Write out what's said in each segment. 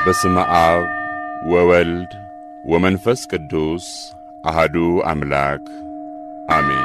በስመ አብ ወወልድ ወመንፈስ ቅዱስ አሃዱ አምላክ አሜን።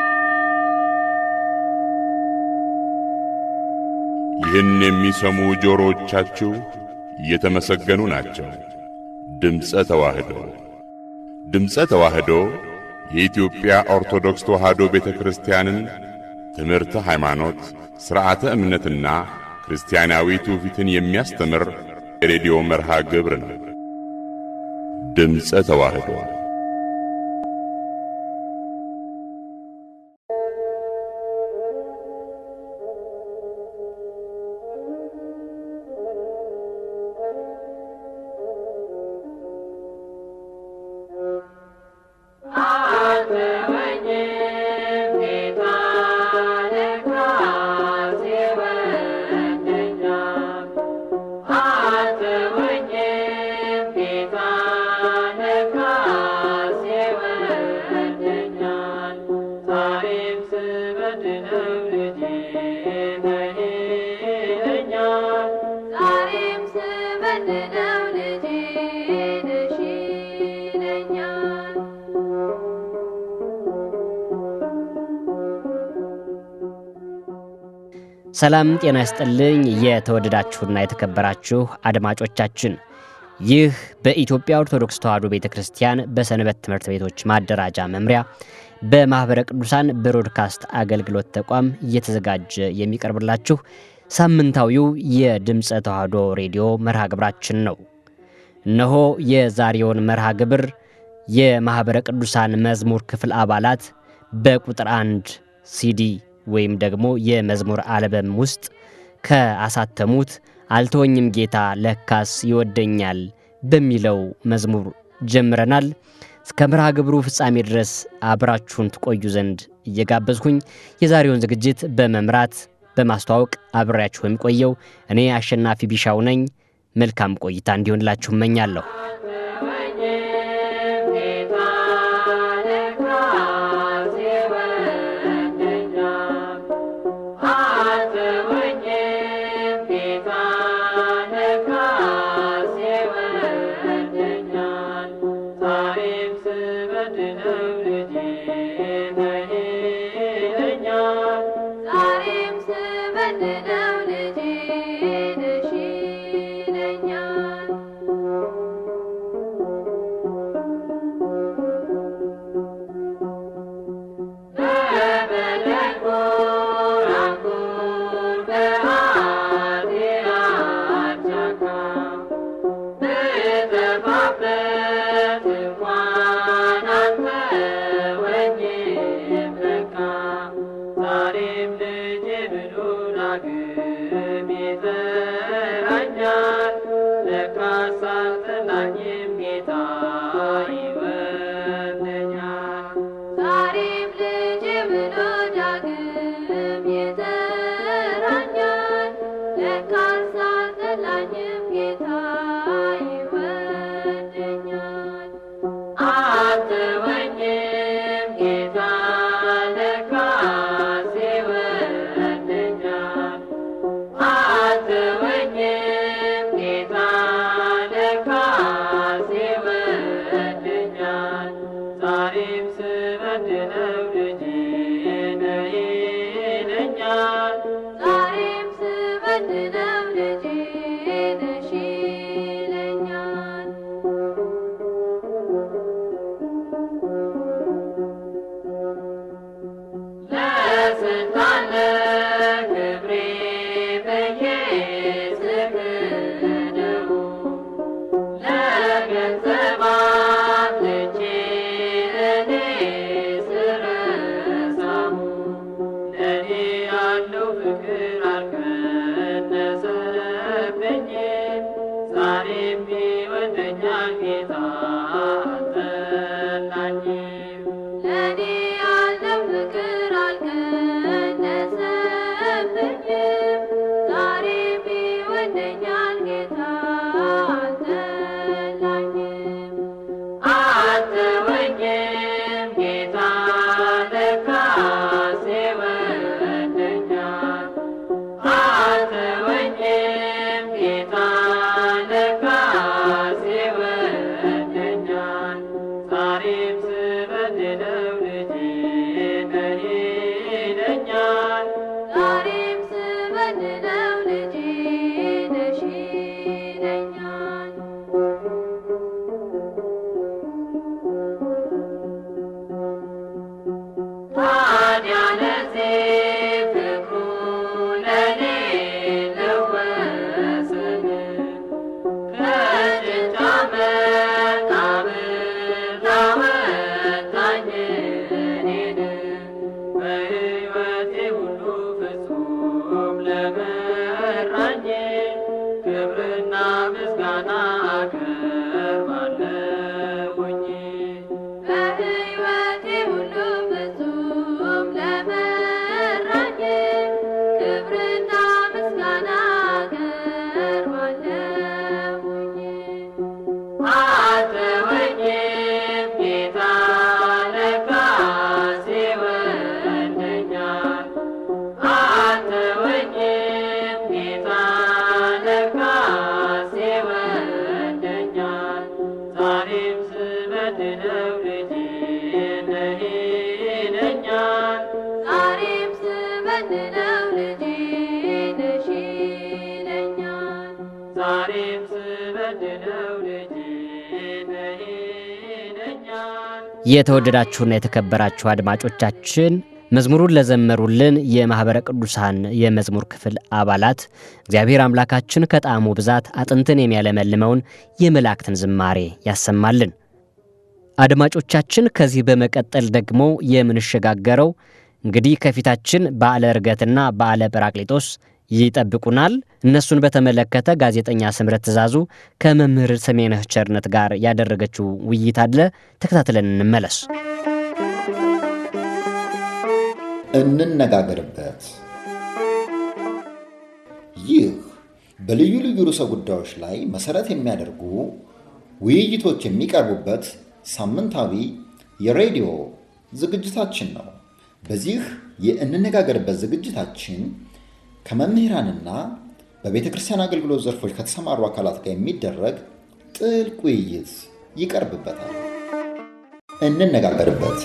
ይህን የሚሰሙ ጆሮዎቻችሁ የተመሰገኑ ናቸው። ድምፀ ተዋህዶ ድምፀ ተዋህዶ የኢትዮጵያ ኦርቶዶክስ ተዋህዶ ቤተ ክርስቲያንን ትምህርተ ሃይማኖት፣ ሥርዓተ እምነትና ክርስቲያናዊ ትውፊትን የሚያስተምር የሬዲዮ መርሃ ግብር ነው። ድምፀ ተዋህዶ ሰላም ጤና ይስጥልኝ። የተወደዳችሁና የተከበራችሁ አድማጮቻችን ይህ በኢትዮጵያ ኦርቶዶክስ ተዋሕዶ ቤተ ክርስቲያን በሰንበት ትምህርት ቤቶች ማደራጃ መምሪያ በማኅበረ ቅዱሳን ብሮድካስት አገልግሎት ተቋም እየተዘጋጀ የሚቀርብላችሁ ሳምንታዊው የድምፀ ተዋሕዶ ሬዲዮ መርሃ ግብራችን ነው። እነሆ የዛሬውን መርሃ ግብር የማኅበረ ቅዱሳን መዝሙር ክፍል አባላት በቁጥር አንድ ሲዲ ወይም ደግሞ የመዝሙር አልበም ውስጥ ከአሳተሙት አልተወኝም ጌታ ለካስ ይወደኛል በሚለው መዝሙር ጀምረናል። እስከ መርሃ ግብሩ ፍጻሜ ድረስ አብራችሁን ትቆዩ ዘንድ እየጋበዝኩኝ የዛሬውን ዝግጅት በመምራት በማስተዋወቅ አብሬያችሁ የሚቆየው እኔ አሸናፊ ቢሻው ነኝ። መልካም ቆይታ እንዲሆንላችሁ እመኛለሁ። ጌታ ለካ ስበድለው ልጅ ነህ ይለኛል። ዛሬም ስበድለው ልጅ ነሽ ይለኛል። ዛሬም ስበድለው ልጅ ነህ ይለኛል። የተወደዳችሁና የተከበራችሁ አድማጮቻችን መዝሙሩን ለዘመሩልን የማኅበረ ቅዱሳን የመዝሙር ክፍል አባላት እግዚአብሔር አምላካችን ከጣዕሙ ብዛት አጥንትን የሚያለመልመውን የመላእክትን ዝማሬ ያሰማልን። አድማጮቻችን ከዚህ በመቀጠል ደግሞ የምንሸጋገረው እንግዲህ ከፊታችን በዓለ ዕርገትና በዓለ ጰራቅሊጦስ ይጠብቁናል። እነሱን በተመለከተ ጋዜጠኛ ስምረት ትእዛዙ ከመምህር ሰሜነህ ቸርነት ጋር ያደረገችው ውይይት አለ። ተከታትለን እንመለስ። እንነጋገርበት። ይህ በልዩ ልዩ ርዕሰ ጉዳዮች ላይ መሰረት የሚያደርጉ ውይይቶች የሚቀርቡበት ሳምንታዊ የሬዲዮ ዝግጅታችን ነው። በዚህ የእንነጋገርበት ዝግጅታችን ከመምህራንና በቤተ ክርስቲያን አገልግሎት ዘርፎች ከተሰማሩ አካላት ጋር የሚደረግ ጥልቅ ውይይት ይቀርብበታል። እንነጋገርበት።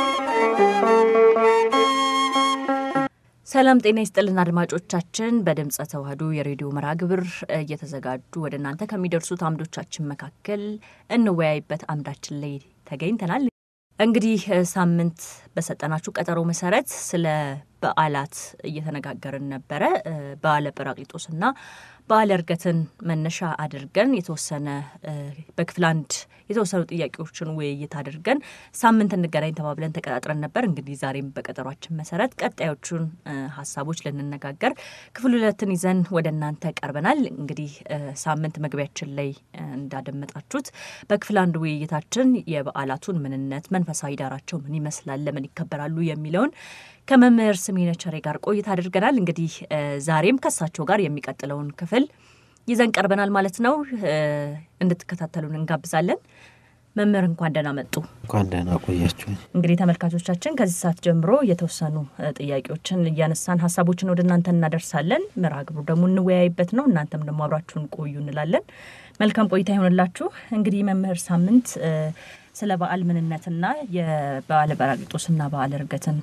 ሰላም ጤና ይስጥልን አድማጮቻችን። በድምፀ ተዋህዶ የሬዲዮ መርሃ ግብር እየተዘጋጁ ወደ እናንተ ከሚደርሱት አምዶቻችን መካከል እንወያይበት አምዳችን ላይ ተገኝተናል። እንግዲህ ሳምንት በሰጠናችሁ ቀጠሮ መሰረት ስለ በዓላት እየተነጋገርን ነበረ። በዓለ ጰራቅሊጦስና በዓለ ዕርገትን መነሻ አድርገን የተወሰነ በክፍል አንድ የተወሰኑ ጥያቄዎችን ውይይት አድርገን ሳምንት እንገናኝ ተባብለን ተቀጣጥረን ነበር። እንግዲህ ዛሬም በቀጠሯችን መሰረት ቀጣዮቹን ሀሳቦች ልንነጋገር ክፍል ሁለትን ይዘን ወደ እናንተ ቀርበናል። እንግዲህ ሳምንት መግቢያችን ላይ እንዳደመጣችሁት በክፍል አንድ ውይይታችን የበዓላቱን ምንነት፣ መንፈሳዊ ዳራቸው ምን ይመስላል፣ ለምን ይከበራሉ የሚለውን ከመምህር ስሜነህ ቸሬ ጋር ቆይታ አድርገናል። እንግዲህ ዛሬም ከሳቸው ጋር የሚቀጥለውን ክፍል ይዘን ቀርበናል ማለት ነው። እንድትከታተሉን እንጋብዛለን። መምህር እንኳን ደህና መጡ። እንኳን ደህና ቆያችሁ። እንግዲህ ተመልካቾቻችን ከዚህ ሰዓት ጀምሮ የተወሰኑ ጥያቄዎችን እያነሳን ሀሳቦችን ወደ እናንተ እናደርሳለን። መርሃ ግብሩ ደግሞ እንወያይበት ነው። እናንተም ደግሞ አብራችሁን ቆዩ እንላለን። መልካም ቆይታ ይሆንላችሁ። እንግዲህ መምህር ሳምንት ስለ በዓል ምንነትና የበዓለ ጰራቅሊጦስና በዓለ ዕርገትን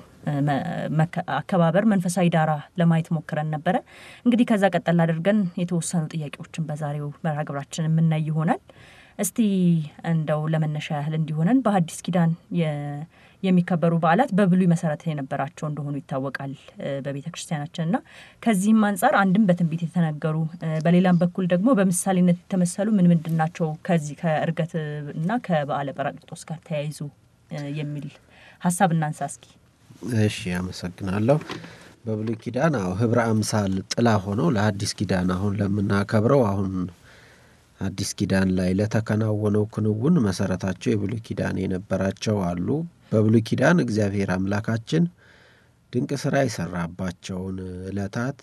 አከባበር መንፈሳዊ ዳራ ለማየት ሞክረን ነበረ። እንግዲህ ከዛ ቀጠል አድርገን የተወሰኑ ጥያቄዎችን በዛሬው መርሃ ግብራችን የምናይ ይሆናል። እስቲ እንደው ለመነሻ ያህል እንዲሆነን በሐዲስ ኪዳን የሚከበሩ በዓላት በብሉይ መሰረት የነበራቸው እንደሆኑ ይታወቃል በቤተ ክርስቲያናችን እና ከዚህም አንጻር አንድም በትንቢት የተነገሩ በሌላም በኩል ደግሞ በምሳሌነት የተመሰሉ ምን ምንድን ናቸው ከዚህ ከዕርገት እና ከበዓለ ጰራቅሊጦስ ጋር ተያይዙ የሚል ሀሳብ እናንሳ እስኪ። እሺ፣ አመሰግናለሁ። በብሉይ ኪዳን አዎ ህብረ አምሳል ጥላ ሆነው ለሐዲስ ኪዳን አሁን ለምናከብረው አሁን አዲስ ኪዳን ላይ ለተከናወነው ክንውን መሰረታቸው የብሉይ ኪዳን የነበራቸው አሉ። በብሉይ ኪዳን እግዚአብሔር አምላካችን ድንቅ ስራ የሰራባቸውን ዕለታት፣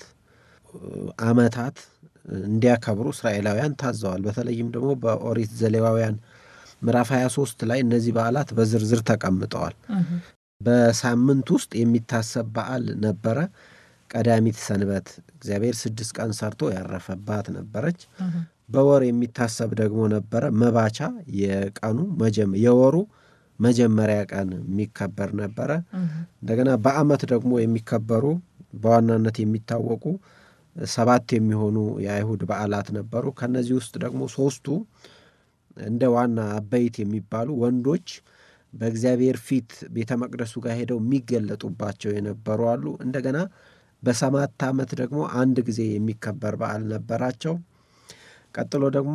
ዓመታት እንዲያከብሩ እስራኤላውያን ታዘዋል። በተለይም ደግሞ በኦሪት ዘሌዋውያን ምዕራፍ 23 ላይ እነዚህ በዓላት በዝርዝር ተቀምጠዋል። በሳምንት ውስጥ የሚታሰብ በዓል ነበረ። ቀዳሚት ሰንበት እግዚአብሔር ስድስት ቀን ሰርቶ ያረፈባት ነበረች። በወር የሚታሰብ ደግሞ ነበረ። መባቻ የቀኑ የወሩ መጀመሪያ ቀን የሚከበር ነበረ። እንደገና በዓመት ደግሞ የሚከበሩ በዋናነት የሚታወቁ ሰባት የሚሆኑ የአይሁድ በዓላት ነበሩ። ከነዚህ ውስጥ ደግሞ ሶስቱ እንደ ዋና አበይት የሚባሉ ወንዶች በእግዚአብሔር ፊት ቤተ መቅደሱ ጋር ሄደው የሚገለጡባቸው የነበሩ አሉ። እንደገና በሰባት ዓመት ደግሞ አንድ ጊዜ የሚከበር በዓል ነበራቸው። ቀጥሎ ደግሞ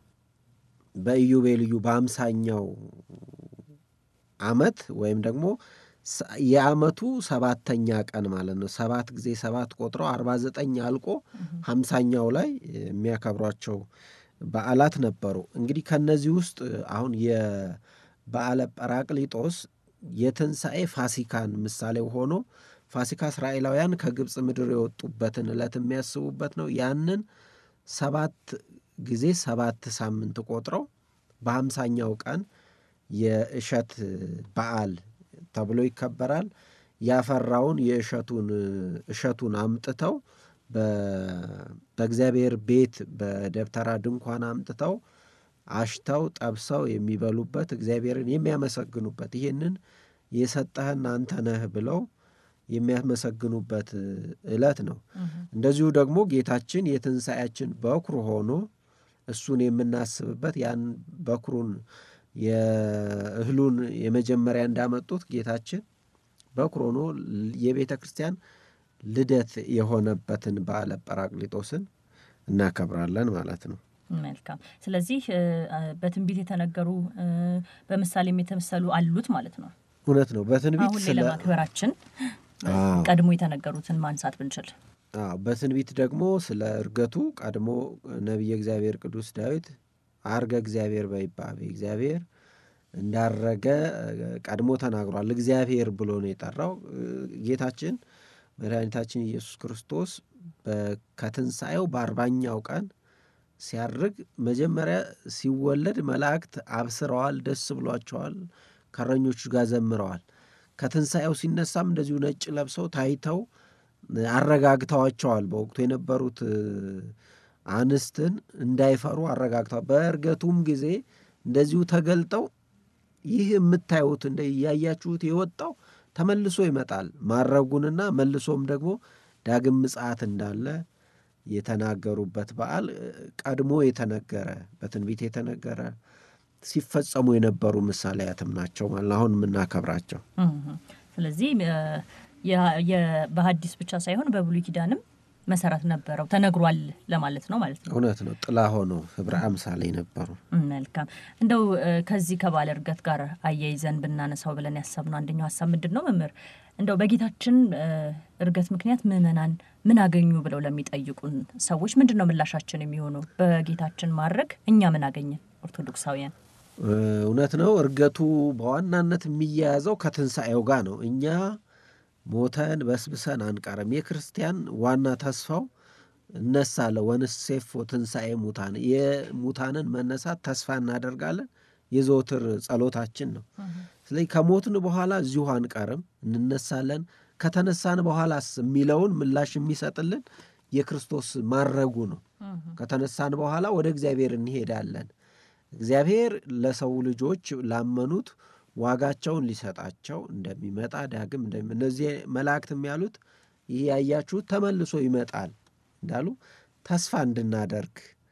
በኢዮቤልዩ በአምሳኛው ዓመት ወይም ደግሞ የዓመቱ ሰባተኛ ቀን ማለት ነው። ሰባት ጊዜ ሰባት ቆጥረው አርባ ዘጠኝ አልቆ ሀምሳኛው ላይ የሚያከብሯቸው በዓላት ነበሩ። እንግዲህ ከነዚህ ውስጥ አሁን የበዓለ ጰራቅሊጦስ የትንሣኤ ፋሲካን ምሳሌ ሆኖ ፋሲካ እስራኤላውያን ከግብፅ ምድር የወጡበትን ዕለት የሚያስቡበት ነው። ያንን ሰባት ጊዜ ሰባት ሳምንት ቆጥረው በሀምሳኛው ቀን የእሸት በዓል ተብሎ ይከበራል። ያፈራውን የእሸቱን እሸቱን አምጥተው በእግዚአብሔር ቤት በደብተራ ድንኳን አምጥተው አሽተው ጠብሰው የሚበሉበት እግዚአብሔርን የሚያመሰግኑበት ይህንን የሰጠህን አንተ ነህ ብለው የሚያመሰግኑበት ዕለት ነው። እንደዚሁ ደግሞ ጌታችን የትንሣኤያችን በኩር ሆኖ እሱን የምናስብበት ያን በኩሩን የእህሉን የመጀመሪያ እንዳመጡት ጌታችን በኩር ሆኖ የቤተ ክርስቲያን ልደት የሆነበትን በዓለ ጰራቅሊጦስን እናከብራለን ማለት ነው። መልካም። ስለዚህ በትንቢት የተነገሩ በምሳሌም የተመሰሉ አሉት ማለት ነው። እውነት ነው። በትንቢት አሁን ላይ ስለ ለማክበራችን አዎ። ቀድሞ የተነገሩትን ማንሳት ብንችል አዎ በትንቢት ደግሞ ስለ እርገቱ ቀድሞ ነቢየ እግዚአብሔር ቅዱስ ዳዊት አርገ እግዚአብሔር በይባቤ እግዚአብሔር እንዳረገ ቀድሞ ተናግሯል። እግዚአብሔር ብሎ ነው የጠራው። ጌታችን መድኃኒታችን ኢየሱስ ክርስቶስ በ- ከትንሣኤው በአርባኛው ቀን ሲያርግ መጀመሪያ ሲወለድ መላእክት አብስረዋል፣ ደስ ብሏቸዋል፣ ከእረኞቹ ጋር ዘምረዋል። ከትንሣኤው ሲነሳም እንደዚሁ ነጭ ለብሰው ታይተው አረጋግተዋቸዋል። በወቅቱ የነበሩት እ፣ አንስትን እንዳይፈሩ አረጋግተዋል። በእርገቱም ጊዜ እንደዚሁ ተገልጠው ይህ የምታዩት እንደ እያያችሁት የወጣው ተመልሶ ይመጣል ማረጉንና መልሶም ደግሞ ዳግም ምጽአት እንዳለ የተናገሩበት በዓል እ፣ ቀድሞ የተነገረ በትንቢት የተነገረ ሲፈጸሙ የነበሩ ምሳሌያትም ናቸው ማለት ነው አሁን የምናከብራቸው። እህ። ስለዚህ እ፣ የ- የ- በሐዲስ ብቻ ሳይሆን በብሉይ ኪዳንም መሰረት ነበረው ተነግሯል ለማለት ነው ማለት ነው። እውነት ነው። ጥላ ሆነው ህብረ አምሳሌ ነበሩ። መልካም እንደው እ፣ ከዚህ ከባለ እርገት ጋር አያይዘን ብናነሳው ብለን ያሰብነው አንደኛው ሀሳብ ምንድን ነው መምህር? እንደው በጌታችን እ፣ እርገት ምክንያት ምዕመናን ምን አገኙ ብለው ለሚጠይቁን ሰዎች ምንድን ነው ምላሻችን የሚሆነው? በጌታችን ማድረግ እኛ ምን አገኘን ኦርቶዶክሳውያን? እ፣ እውነት ነው። እርገቱ በዋናነት የሚያያዘው ከትንሣኤው ጋር ነው። እኛ ሞተን በስብሰን አንቀርም። የክርስቲያን ዋና ተስፋው እነሳለ ወንሴፎ ትንሣኤ ሙታን የሙታንን መነሳት ተስፋ እናደርጋለን። የዘወትር ጸሎታችን ነው። ስለዚህ ከሞትን በኋላ እዚሁ አንቀርም፣ እንነሳለን። ከተነሳን በኋላስ የሚለውን ምላሽ የሚሰጥልን የክርስቶስ ማረጉ ነው። ከተነሳን በኋላ ወደ እግዚአብሔር እንሄዳለን። እግዚአብሔር ለሰው ልጆች ላመኑት ዋጋቸውን ሊሰጣቸው እንደሚመጣ ዳግም እንደሚ እነዚህ መላእክትም ያሉት ይህ ያያችሁት ተመልሶ ይመጣል እንዳሉ ተስፋ እንድናደርግ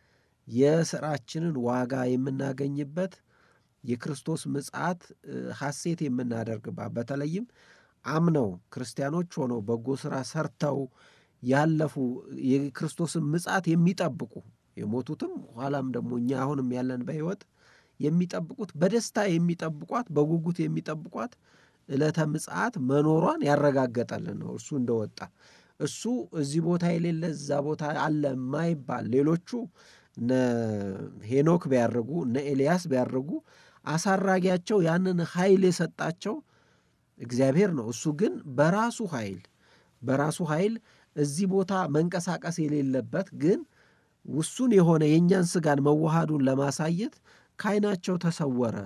የስራችንን ዋጋ የምናገኝበት የክርስቶስ ምጽአት እ፣ ሐሴት የምናደርግባት በተለይም አምነው ክርስቲያኖች ሆነው በጎ ሥራ ሰርተው ያለፉ የክርስቶስን ምጽአት የሚጠብቁ የሞቱትም ኋላም ደግሞ እኛ አሁንም ያለን በሕይወት የሚጠብቁት በደስታ የሚጠብቋት በጉጉት የሚጠብቋት ዕለተ ምጽአት መኖሯን ያረጋገጠልን ነው። እርሱ እንደወጣ እሱ እዚህ ቦታ የሌለ እዛ ቦታ አለ የማይባል ሌሎቹ እነ ሄኖክ ቢያደርጉ እነ ኤልያስ ቢያደርጉ አሳራጊያቸው ያንን ኃይል የሰጣቸው እግዚአብሔር ነው። እሱ ግን በራሱ ኃይል በራሱ ኃይል እዚህ ቦታ መንቀሳቀስ የሌለበት ግን ውሱን የሆነ የእኛን ስጋን መዋሃዱን ለማሳየት ከዓይናቸው ተሰወረ።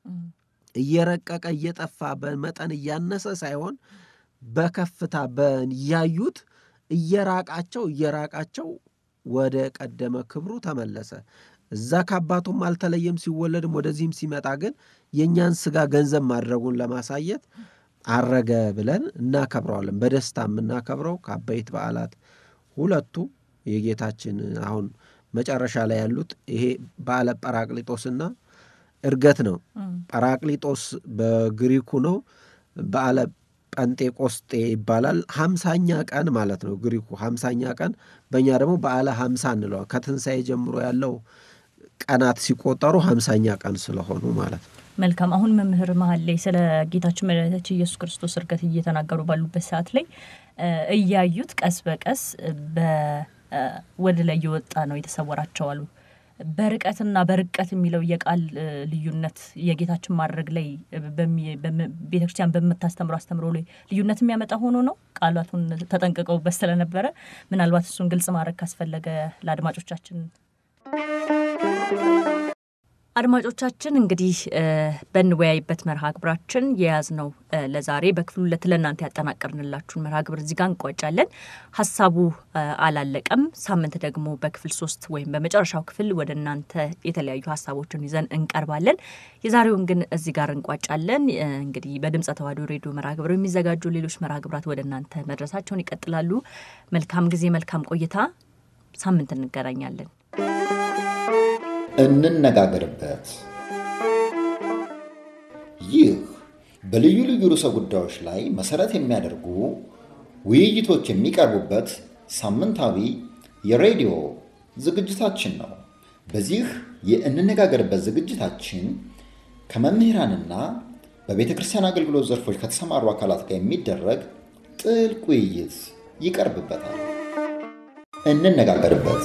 እየረቀቀ እየጠፋ በመጠን እያነሰ ሳይሆን በከፍታ እያዩት እየራቃቸው እየራቃቸው ወደ ቀደመ ክብሩ ተመለሰ። እዛ ከአባቱም አልተለየም። ሲወለድም ወደዚህም ሲመጣ ግን የእኛን ስጋ ገንዘብ ማድረጉን ለማሳየት አረገ ብለን እናከብረዋለን። በደስታ የምናከብረው ከአበይት በዓላት ሁለቱ የጌታችን አሁን መጨረሻ ላይ ያሉት ይሄ በዓለ ጰራቅሊጦስና እርገት ነው። ጰራቅሊጦስ በግሪኩ ነው። በዓለ ጴንጤቆስጤ ይባላል። ሀምሳኛ ቀን ማለት ነው ግሪኩ ሀምሳኛ ቀን፣ በእኛ ደግሞ በዓለ ሀምሳ እንለዋል። ከትንሣኤ ጀምሮ ያለው ቀናት ሲቆጠሩ ሀምሳኛ ቀን ስለሆኑ ማለት ነው። መልካም። አሁን መምህር መሀል ላይ ስለ ጌታችን መድኃኒታችን ኢየሱስ ክርስቶስ እርገት እየተናገሩ ባሉበት ሰዓት ላይ እያዩት ቀስ በቀስ ወደ ላይ እየወጣ ነው የተሰወራቸው አሉ። በርቀትና በርቀት የሚለው የቃል ልዩነት የጌታችን ማድረግ ላይ ቤተክርስቲያን በምታስተምረው አስተምሮ ላይ ልዩነት የሚያመጣ ሆኖ ነው። ቃላቱን ተጠንቅቀውበት ስለነበረ ምናልባት እሱን ግልጽ ማድረግ ካስፈለገ ለአድማጮቻችን አድማጮቻችን እንግዲህ በንወያይበት መርሃ ግብራችን የያዝነው ለዛሬ በክፍል ሁለት ለእናንተ ያጠናቀርንላችሁን መርሃ ግብር እዚህ ጋር እንቋጫለን። ሀሳቡ አላለቀም። ሳምንት ደግሞ በክፍል ሶስት ወይም በመጨረሻው ክፍል ወደ እናንተ የተለያዩ ሀሳቦችን ይዘን እንቀርባለን። የዛሬውን ግን እዚህ ጋር እንቋጫለን። እንግዲህ በድምፀ ተዋሕዶ ሬዲዮ መርሃ ግብር የሚዘጋጁ ሌሎች መርሃ ግብራት ወደ እናንተ መድረሳቸውን ይቀጥላሉ። መልካም ጊዜ፣ መልካም ቆይታ። ሳምንት እንገናኛለን። እንነጋገርበት። ይህ በልዩ ልዩ ርዕሰ ጉዳዮች ላይ መሰረት የሚያደርጉ ውይይቶች የሚቀርቡበት ሳምንታዊ የሬዲዮ ዝግጅታችን ነው። በዚህ የእንነጋገርበት ዝግጅታችን ከመምህራንና በቤተ ክርስቲያን አገልግሎት ዘርፎች ከተሰማሩ አካላት ጋር የሚደረግ ጥልቅ ውይይት ይቀርብበታል። እንነጋገርበት።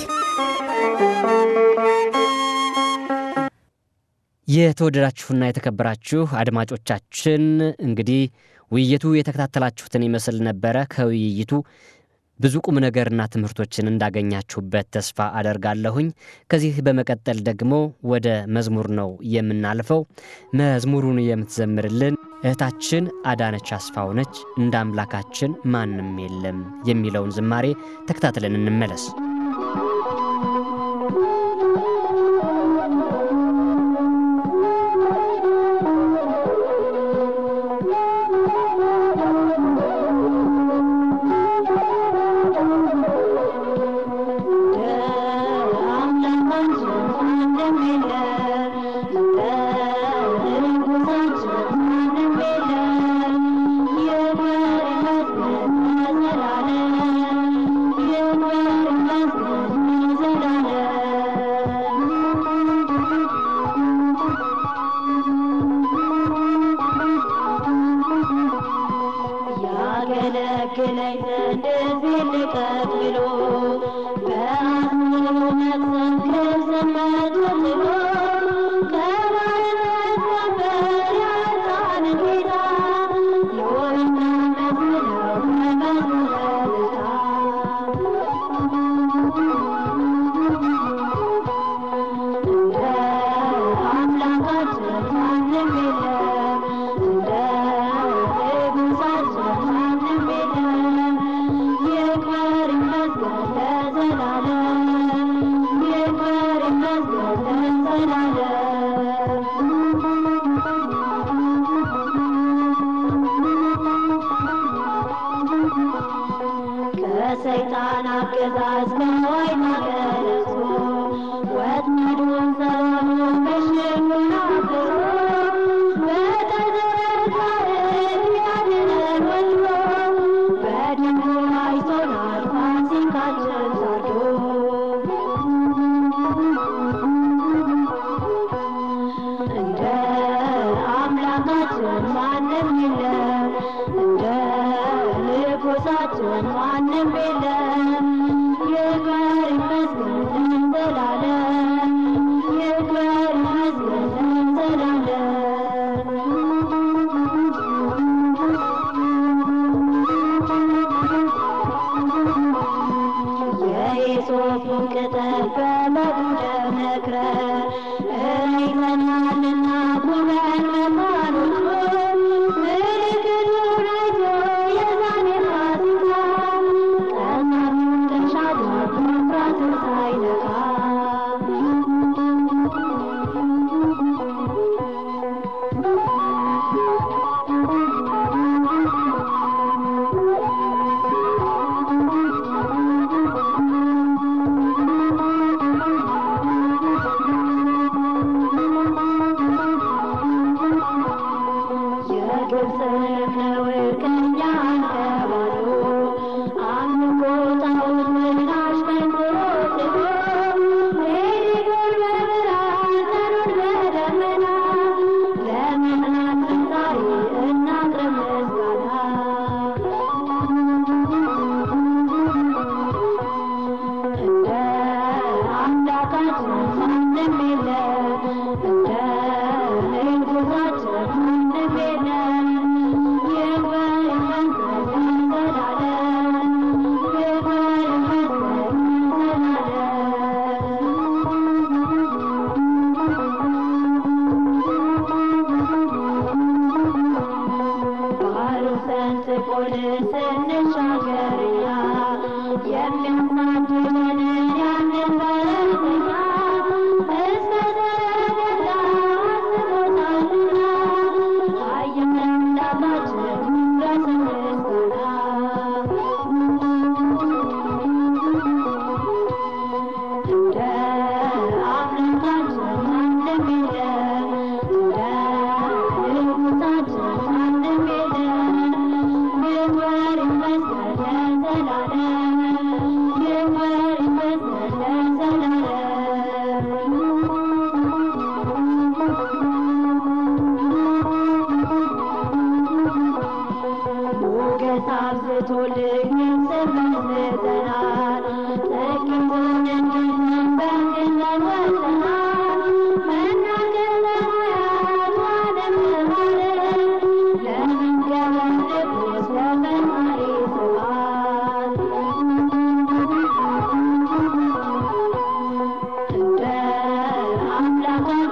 የተወደዳችሁና የተከበራችሁ አድማጮቻችን እንግዲህ ውይይቱ የተከታተላችሁትን ይመስል ነበረ። ከውይይቱ ብዙ ቁም ነገርና ትምህርቶችን እንዳገኛችሁበት ተስፋ አደርጋለሁኝ። ከዚህ በመቀጠል ደግሞ ወደ መዝሙር ነው የምናልፈው። መዝሙሩን የምትዘምርልን እህታችን አዳነች አስፋው ነች። እንደ አምላካችን ማንም የለም የሚለውን ዝማሬ ተከታትለን እንመለስ። ከሰይጣን አገዛዝ ከወይን ገለቱ ወጥመዱን ሰብሮ ምሽጉን አፍርሶ በተዘረጋ እጅ ያድነን ወዶ በደሙ አይቶናል ፋሲካችን ሰርዶ እንደ አምላካችን ማንም የለም፣ እንደ ንጉሳችን ማንም የለም። ይክበር ይመስገን ለዘላለም፣ ይክበር ይመስገን ለዘላለም። የኢሶፑን ቅጠል በመጉደር ነክረን አይተናልና ቁመን መካኖቹ ምልክቱን አይቶ የዛኔ ፋሲካ ቀን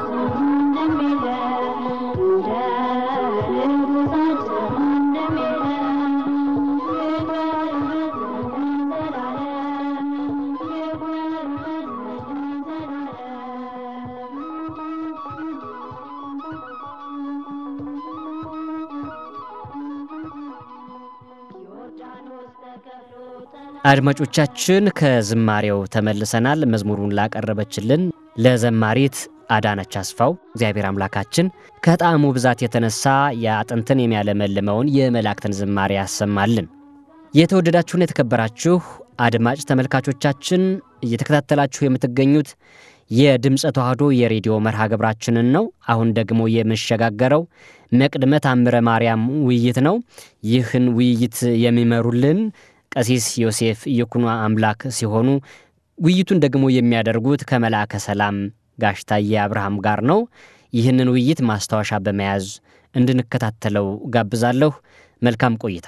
አድማጮቻችን ከዝማሬው ተመልሰናል። መዝሙሩን ላቀረበችልን ለዘማሪት አዳነች አስፋው እግዚአብሔር አምላካችን ከጣዕሙ ብዛት የተነሳ የአጥንትን የሚያለመልመውን የመላእክትን ዝማሬ ያሰማልን። የተወደዳችሁን የተከበራችሁ አድማጭ ተመልካቾቻችን እየተከታተላችሁ የምትገኙት የድምፀ ተዋህዶ የሬዲዮ መርሃ ግብራችንን ነው። አሁን ደግሞ የምሸጋገረው መቅድመ ታምረ ማርያም ውይይት ነው። ይህን ውይይት የሚመሩልን ቀሲስ ዮሴፍ ይኩኖ አምላክ ሲሆኑ ውይይቱን ደግሞ የሚያደርጉት ከመልአከ ሰላም ጋሽ ታዬ አብርሃም ጋር ነው። ይህንን ውይይት ማስታወሻ በመያዝ እንድንከታተለው ጋብዛለሁ። መልካም ቆይታ።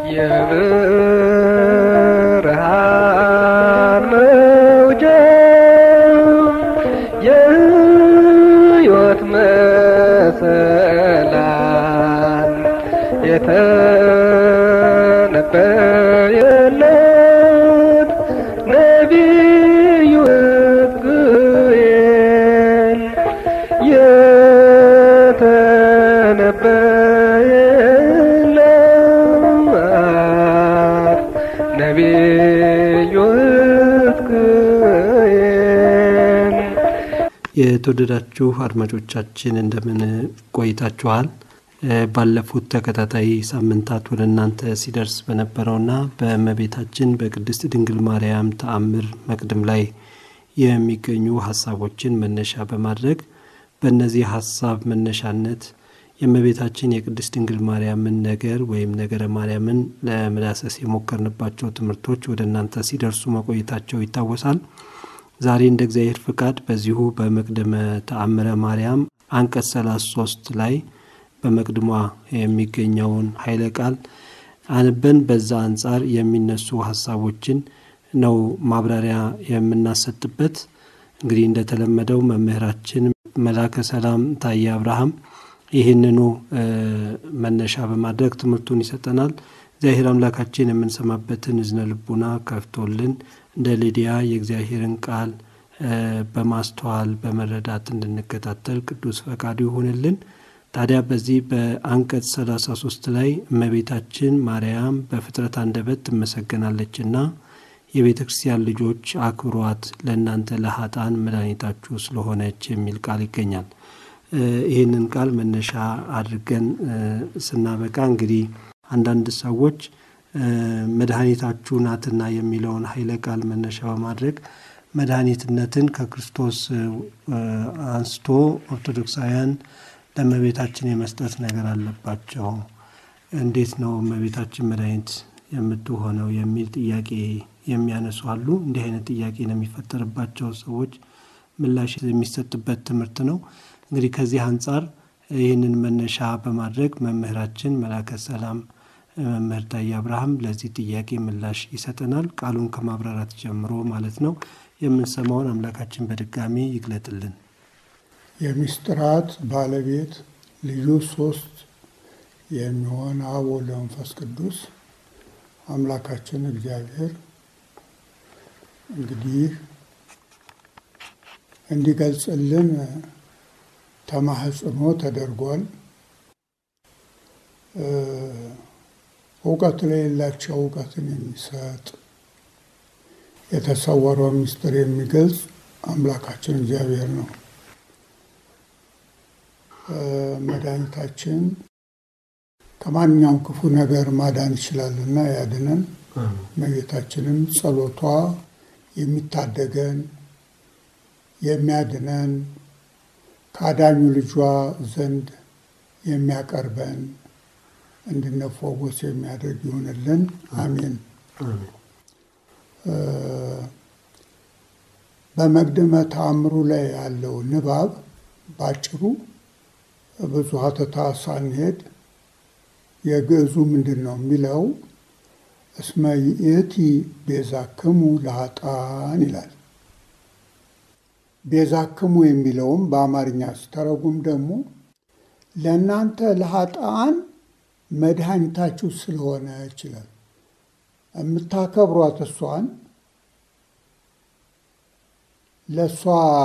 የብርሃን መውጫ የሕይወት መሰላል የተነበየለት ነቢዩ ሕዝቅኤል የተነበየለት ነቢዩ ሕዝቅኤል የተወደዳችሁ አድማጮቻችን እንደምን ቆይታችኋል? ባለፉት ተከታታይ ሳምንታት ወደ እናንተ ሲደርስ በነበረውና በእመቤታችን በቅድስት ድንግል ማርያም ተአምር መቅድም ላይ የሚገኙ ሀሳቦችን መነሻ በማድረግ በእነዚህ ሀሳብ መነሻነት የእመቤታችን የቅድስት ድንግል ማርያምን ነገር ወይም ነገረ ማርያምን ለመዳሰስ የሞከርንባቸው ትምህርቶች ወደ እናንተ ሲደርሱ መቆየታቸው ይታወሳል። ዛሬ እንደ እግዚአብሔር ፍቃድ በዚሁ በመቅደመ ተአምረ ማርያም አንቀጽ 33 ላይ በመቅድሟ የሚገኘውን ኃይለ ቃል አንበን በዛ አንጻር የሚነሱ ሀሳቦችን ነው ማብራሪያ የምናሰጥበት። እንግዲህ እንደተለመደው መምህራችን መላከ ሰላም ታዬ አብርሃም ይህንኑ መነሻ በማድረግ ትምህርቱን ይሰጠናል። እግዚአብሔር አምላካችን የምንሰማበትን እዝነ ልቡና ከፍቶልን እንደ ሊዲያ የእግዚአብሔርን ቃል በማስተዋል በመረዳት እንድንከታተል ቅዱስ ፈቃዱ ይሁንልን። ታዲያ በዚህ በአንቀጽ 33 ላይ እመቤታችን ማርያም በፍጥረት አንደበት ትመሰገናለችና የቤተ ክርስቲያን ልጆች አክብሯት፣ ለእናንተ ለሀጣን መድኃኒታችሁ ስለሆነች የሚል ቃል ይገኛል። ይህንን ቃል መነሻ አድርገን ስናበቃ እንግዲህ አንዳንድ ሰዎች መድኃኒታችሁ ናትና የሚለውን ኃይለ ቃል መነሻ በማድረግ መድኃኒትነትን ከክርስቶስ አንስቶ ኦርቶዶክሳውያን ለእመቤታችን የመስጠት ነገር አለባቸው። እንዴት ነው እመቤታችን መድኃኒት የምትሆነው የሚል ጥያቄ የሚያነሱ አሉ። እንዲህ አይነት ጥያቄ ነው የሚፈጠርባቸው ሰዎች ምላሽ የሚሰጥበት ትምህርት ነው። እንግዲህ ከዚህ አንጻር ይህንን መነሻ በማድረግ መምህራችን መላከ ሰላም መምህር ታዬ አብርሃም ለዚህ ጥያቄ ምላሽ ይሰጠናል። ቃሉን ከማብራራት ጀምሮ ማለት ነው። የምንሰማውን አምላካችን በድጋሚ ይግለጥልን። የምስጢራት ባለቤት ልዩ ሶስት የሚሆን አብ ወልድ መንፈስ ቅዱስ አምላካችን እግዚአብሔር እንግዲህ እንዲገልጽልን ተማህጽኖ ተደርጓል። እውቀት ለሌላቸው እውቀትን የሚሰጥ የተሰወረውን ምስጢር የሚገልጽ አምላካችን እግዚአብሔር ነው። መድኃኒታችን ከማንኛውም ክፉ ነገር ማዳን ይችላልና ያድነን። እመቤታችንም ጸሎቷ የሚታደገን የሚያድነን ከአዳኙ ልጇ ዘንድ የሚያቀርበን እንድንፈወስ የሚያደርግ ይሆንልን። አሜን። በመቅድመ ተአምሩ ላይ ያለው ንባብ ባጭሩ ብዙ ሀተታ ሳንሄድ የግዕዙ ምንድን ነው የሚለው እስመ ይእቲ ቤዛክሙ ለኃጥአን ይላል። ቤዛክሙ የሚለውም በአማርኛ ሲተረጉም ደግሞ ለእናንተ ለኃጥአን መድኃኒታችሁ ስለሆነ ይችላል። የምታከብሯት እሷን ለእሷ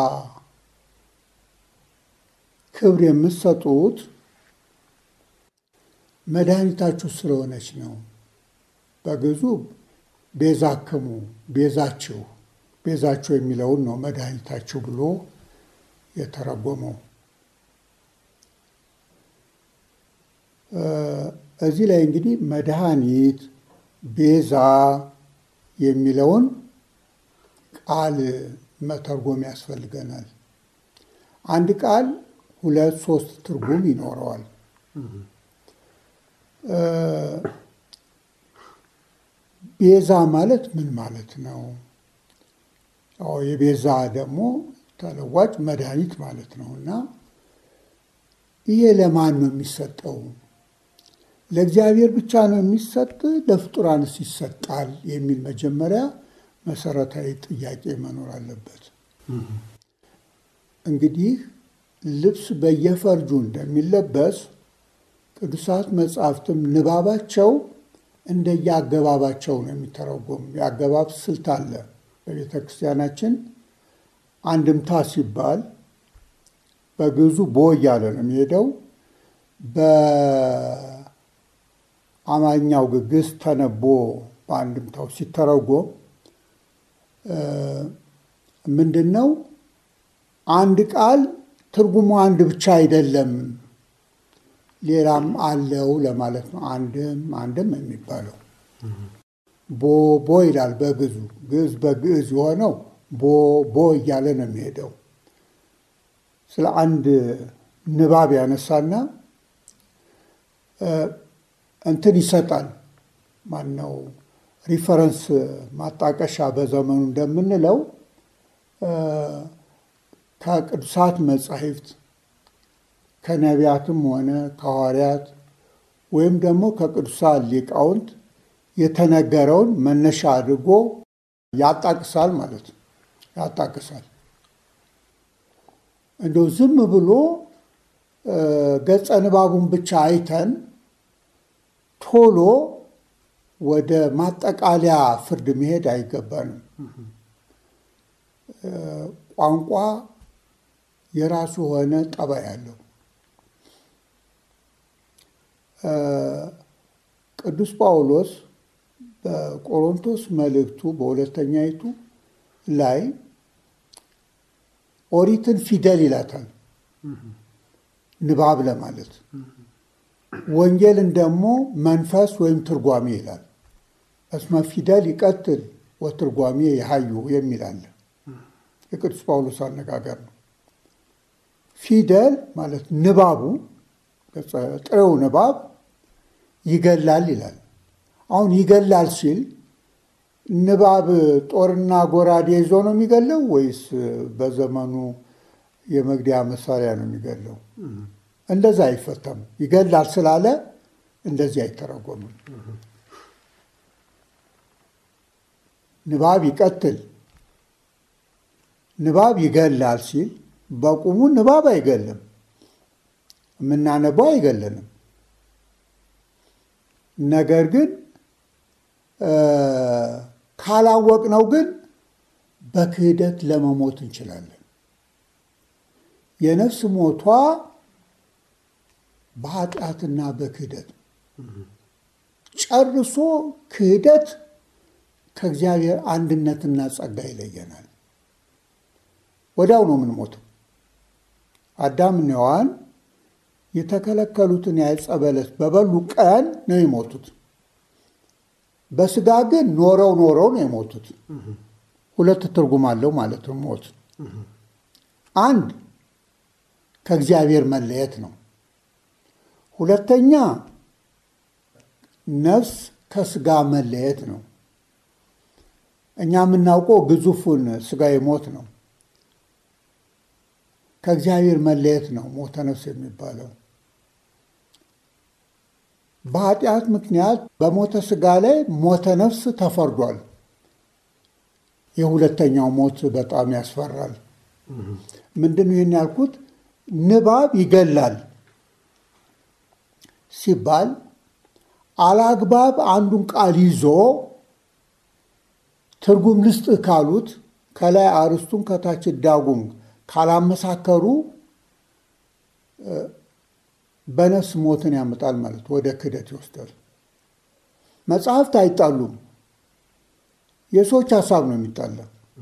ክብር የምትሰጡት መድኃኒታችሁ ስለሆነች ነው። በግዙ ቤዛክሙ ቤዛችሁ ቤዛችሁ የሚለውን ነው መድኃኒታችሁ ብሎ የተረጎመው። እዚህ ላይ እንግዲህ መድኃኒት፣ ቤዛ የሚለውን ቃል መተርጎም ያስፈልገናል። አንድ ቃል ሁለት ሶስት ትርጉም ይኖረዋል። ቤዛ ማለት ምን ማለት ነው? የቤዛ ደግሞ ተለዋጭ መድኃኒት ማለት ነው እና ይሄ ለማን ነው የሚሰጠው? ለእግዚአብሔር ብቻ ነው የሚሰጥ? ለፍጡራንስ ይሰጣል? የሚል መጀመሪያ መሰረታዊ ጥያቄ መኖር አለበት። እንግዲህ ልብስ በየፈርጁ እንደሚለበስ ቅዱሳት መጽሐፍትም ንባባቸው እንደየአገባባቸው ነው የሚተረጎም። የአገባብ ስልት አለ። በቤተ ክርስቲያናችን አንድምታ ሲባል በግዕዙ ቦ እያለ ነው የሚሄደው። በአማርኛው ግዕዝ ተነቦ በአንድምታው ሲተረጎም ምንድን ነው? አንድ ቃል ትርጉሙ አንድ ብቻ አይደለም፣ ሌላም አለው ለማለት ነው። አንድም አንድም የሚባለው ቦ ቦ ይላል በግዕዙ። ግዕዝ በግዕዝ የሆነው ቦ ቦ እያለ ነው የሚሄደው። ስለ አንድ ንባብ ያነሳና እንትን ይሰጣል። ማነው ሪፈረንስ ማጣቀሻ በዘመኑ እንደምንለው ከቅዱሳት መጻሕፍት ከነቢያትም ሆነ ከሐዋርያት ወይም ደግሞ ከቅዱሳት ሊቃውንት የተነገረውን መነሻ አድርጎ ያጣቅሳል ማለት ነው። ያጣቅሳል እንደው ዝም ብሎ ገጸ ንባቡን ብቻ አይተን ቶሎ ወደ ማጠቃለያ ፍርድ መሄድ አይገባንም። ቋንቋ የራሱ የሆነ ጠባይ አለው። ቅዱስ ጳውሎስ በቆሮንቶስ መልእክቱ በሁለተኛይቱ ላይ ኦሪትን ፊደል ይላታል፣ ንባብ ለማለት ወንጌልን ደግሞ መንፈስ ወይም ትርጓሜ ይላል። እስመ ፊደል ይቀትል ወትርጓሜ የሀዩ የሚል አለ። የቅዱስ ጳውሎስ አነጋገር ነው። ፊደል ማለት ንባቡ ጥሬው ንባብ ይገላል ይላል። አሁን ይገላል ሲል ንባብ ጦርና ጎራዴ ይዞ ነው የሚገለው ወይስ በዘመኑ የመግደያ መሳሪያ ነው የሚገለው? እንደዛ አይፈታም። ይገላል ስላለ እንደዚህ አይተረጎምም። ንባብ ይቀትል፣ ንባብ ይገላል ሲል በቁሙ ንባብ አይገልም፣ የምናነበው አይገለንም። ነገር ግን ካላወቅነው ግን በክህደት ለመሞት እንችላለን። የነፍስ ሞቷ በኃጢአትና በክህደት ጨርሶ ክህደት ከእግዚአብሔር አንድነትና ጸጋ ይለየናል። ወዲያው ነው የምንሞተው። አዳምና ሔዋን የተከለከሉትን የዕፀ በለስ በበሉ ቀን ነው የሞቱት። በስጋ ግን ኖረው ኖረው ነው የሞቱት። ሁለት ትርጉም አለው ማለት ነው ሞት። አንድ ከእግዚአብሔር መለየት ነው። ሁለተኛ ነፍስ ከስጋ መለየት ነው። እኛ የምናውቀው ግዙፉን ስጋዊ ሞት ነው። ከእግዚአብሔር መለየት ነው ሞተ ነፍስ የሚባለው። በኃጢአት ምክንያት በሞተ ስጋ ላይ ሞተ ነፍስ ተፈርዷል። የሁለተኛው ሞት በጣም ያስፈራል። ምንድን ነው ይህን ያልኩት? ንባብ ይገላል ሲባል አላግባብ አንዱን ቃል ይዞ ትርጉም ልስጥህ ካሉት ከላይ አርስቱን ከታች ዳጉም ካላመሳከሩ በነፍስ ሞትን ያመጣል ማለት ወደ ክደት ይወስዳል። መጽሐፍት አይጣሉም። የሰዎች ሀሳብ ነው የሚጣላ።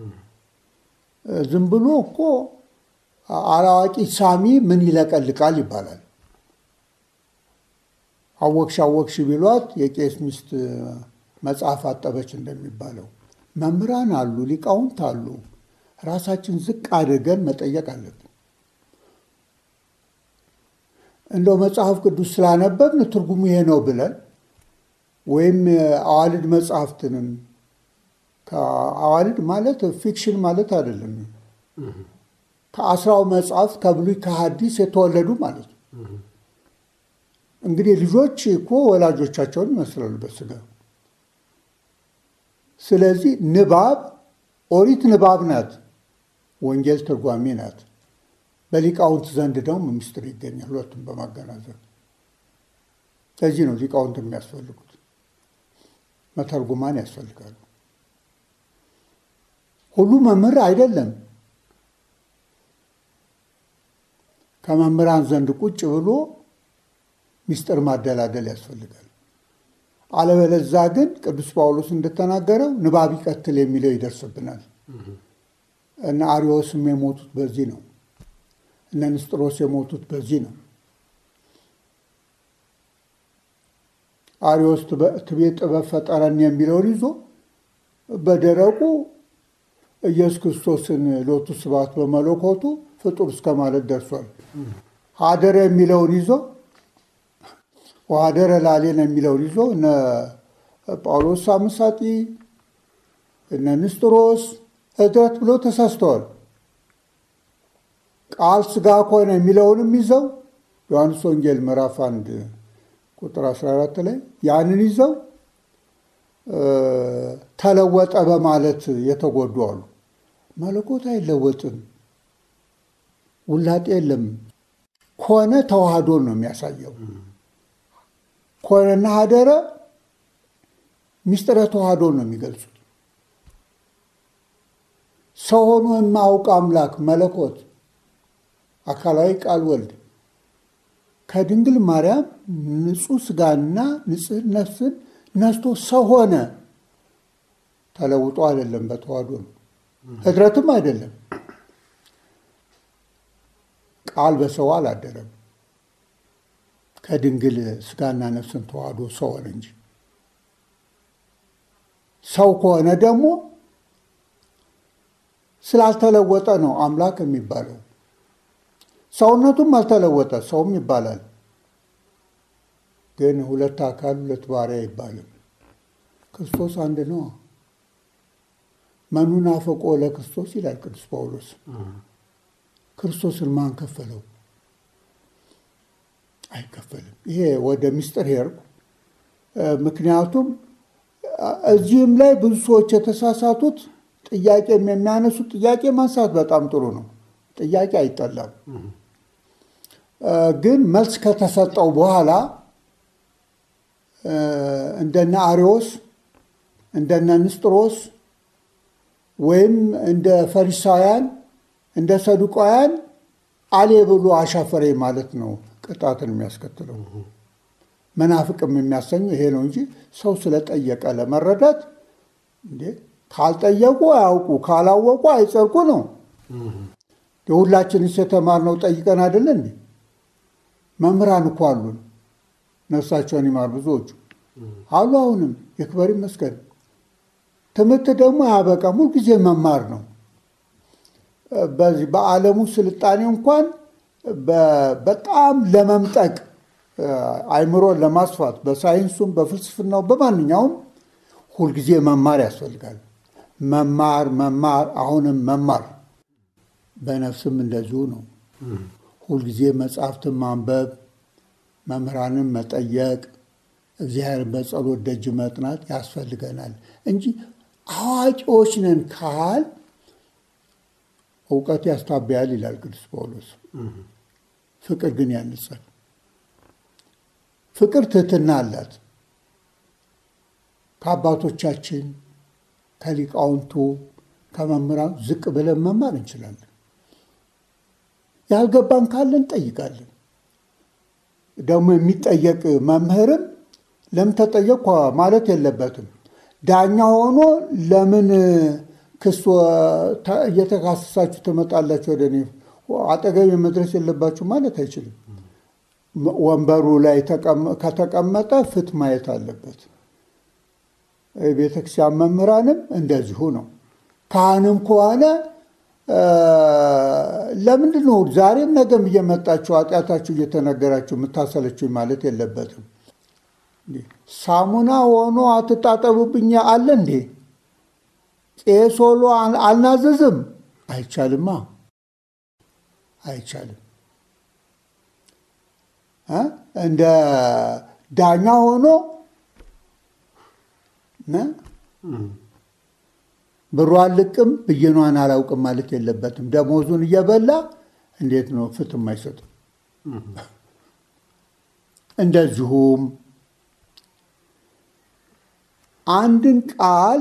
ዝም ብሎ እኮ አላዋቂ ሳሚ ምን ይለቀልቃል ይባላል። አወቅሽ አወቅሽ ቢሏት የቄስ ሚስት መጽሐፍ አጠበች እንደሚባለው መምህራን አሉ፣ ሊቃውንት አሉ። ራሳችን ዝቅ አድርገን መጠየቅ አለብን። እንደው መጽሐፍ ቅዱስ ስላነበብን ትርጉሙ ይሄ ነው ብለን ወይም አዋልድ መጽሐፍትንም አዋልድ ማለት ፊክሽን ማለት አይደለም። ከአስራው መጽሐፍት ከብሉይ ከሐዲስ የተወለዱ ማለት ነው። እንግዲህ ልጆች እኮ ወላጆቻቸውን ይመስላሉ በስጋ። ስለዚህ ንባብ ኦሪት ንባብ ናት፣ ወንጌል ትርጓሜ ናት። በሊቃውንት ዘንድ ደግሞ ምስጢር ይገኛል፣ ሁለቱም በማገናዘብ ለዚህ ነው ሊቃውንት የሚያስፈልጉት፣ መተርጉማን ያስፈልጋሉ። ሁሉ መምህር አይደለም። ከመምህራን ዘንድ ቁጭ ብሎ ምስጢር ማደላደል ያስፈልጋል። አለበለዛ ግን ቅዱስ ጳውሎስ እንደተናገረው ንባብ ይቀትል የሚለው ይደርስብናል። እነ አሪዎስም የሞቱት በዚህ ነው። እነ ንስጥሮስ የሞቱት በዚህ ነው። አሪዎስ ትቤ ጥበብ ፈጠረን የሚለውን ይዞ በደረቁ ኢየሱስ ክርስቶስን ሎቱ ስብሐት በመለኮቱ ፍጡር እስከ ማለት ደርሷል። ሀደረ የሚለውን ይዞ ወሀደረ ላሌን የሚለውን ይዞ እነ ጳውሎስ ሳምሳጢ እነ ንስጥሮስ እድረት ብሎ ተሳስተዋል። ቃል ስጋ ከሆነ የሚለውንም ይዘው ዮሐንስ ወንጌል ምዕራፍ አንድ ቁጥር 14 ላይ ያንን ይዘው ተለወጠ በማለት የተጎዱ አሉ። መለኮት አይለወጥም፣ ውላጤ የለም። ከሆነ ተዋህዶን ነው የሚያሳየው። ኮነና ሀደረ ሚስጥረ ተዋህዶን ነው የሚገልጹት። ሰው ሆኖ የማያውቅ አምላክ መለኮት አካላዊ ቃል ወልድ ከድንግል ማርያም ንጹሕ ስጋና ንጽሕ ነፍስን ነስቶ ሰው ሆነ። ተለውጦ አይደለም፣ በተዋህዶ ነው። ህድረትም አይደለም። ቃል በሰው አላደረም። ከድንግል ስጋና ነፍስን ተዋህዶ ሰው ሆነ እንጂ ሰው ከሆነ ደግሞ ስላልተለወጠ ነው አምላክ የሚባለው። ሰውነቱም አልተለወጠ ሰውም ይባላል። ግን ሁለት አካል ሁለት ባሪያ አይባልም። ክርስቶስ አንድ ነው። መኑን አፈቆ ለክርስቶስ ይላል ቅዱስ ጳውሎስ። ክርስቶስን ማን ከፈለው? አይከፈልም። ይሄ ወደ ምስጢር ሄድኩ። ምክንያቱም እዚህም ላይ ብዙ ሰዎች የተሳሳቱት ጥያቄም የሚያነሱት ጥያቄ ማንሳት በጣም ጥሩ ነው። ጥያቄ አይጠላም። ግን መልስ ከተሰጠው በኋላ እንደነ አሪዎስ እንደነ ንስጥሮስ ወይም እንደ ፈሪሳውያን እንደ ሰዱቃውያን አሌ ብሎ አሻፈሬ ማለት ነው ቅጣትን የሚያስከትለው። መናፍቅም የሚያሰኘው ይሄ ነው እንጂ ሰው ስለጠየቀ ለመረዳት እንዴ ካልጠየቁ አያውቁ፣ ካላወቁ አይጸድቁ ነው። የሁላችንስ የተማርነው ጠይቀን አይደለ እንዴ? መምህራን እኮ አሉን፣ ነፍሳቸውን ይማር ብዙዎቹ አሉ። አሁንም ይክበር ይመስገን። ትምህርት ደግሞ አያበቃም፣ ሁልጊዜ መማር ነው። በዚህ በዓለሙ ስልጣኔ እንኳን በጣም ለመምጠቅ አይምሮን ለማስፋት በሳይንሱም በፍልስፍናው በማንኛውም ሁልጊዜ መማር ያስፈልጋል። መማር መማር አሁንም መማር በነፍስም እንደዚሁ ነው። ሁልጊዜ መጽሐፍትን ማንበብ፣ መምህራንን መጠየቅ፣ እግዚአብሔርን በጸሎት ደጅ መጥናት ያስፈልገናል እንጂ አዋቂዎች ነን ካል እውቀት ያስታበያል ይላል ቅዱስ ጳውሎስ። ፍቅር ግን ያንጻል። ፍቅር ትህትና አላት። ከአባቶቻችን ከሊቃውንቱ ከመምህራን ዝቅ ብለን መማር እንችላለን። ያልገባን ካለን እንጠይቃለን። ደግሞ የሚጠየቅ መምህርም ለምን ተጠየቅኩ ማለት የለበትም። ዳኛ ሆኖ ለምን ክስ እየተካሰሳችሁ ትመጣላችሁ ወደ እኔ አጠገቤ መድረስ የለባችሁ ማለት አይችልም። ወንበሩ ላይ ከተቀመጠ ፍት ማየት አለበት። የቤተክርስቲያን መምህራንም እንደዚሁ ነው። ካህንም ከሆነ ለምንድን ነው ዛሬም ነገም እየመጣችሁ ኃጢአታችሁ እየተነገራችሁ የምታሰለችኝ ማለት የለበትም። ሳሙና ሆኖ አትጣጠቡብኝ አለ እንዴ? ቄስ ሆኖ አልናዘዝም? አይቻልማ፣ አይቻልም። እንደ ዳኛ ሆኖ ብሯን ልቅም ብይኗን አላውቅም ማለት የለበትም። ደሞዙን እየበላ እንዴት ነው ፍትህ አይሰጥም? እንደዚሁም አንድን ቃል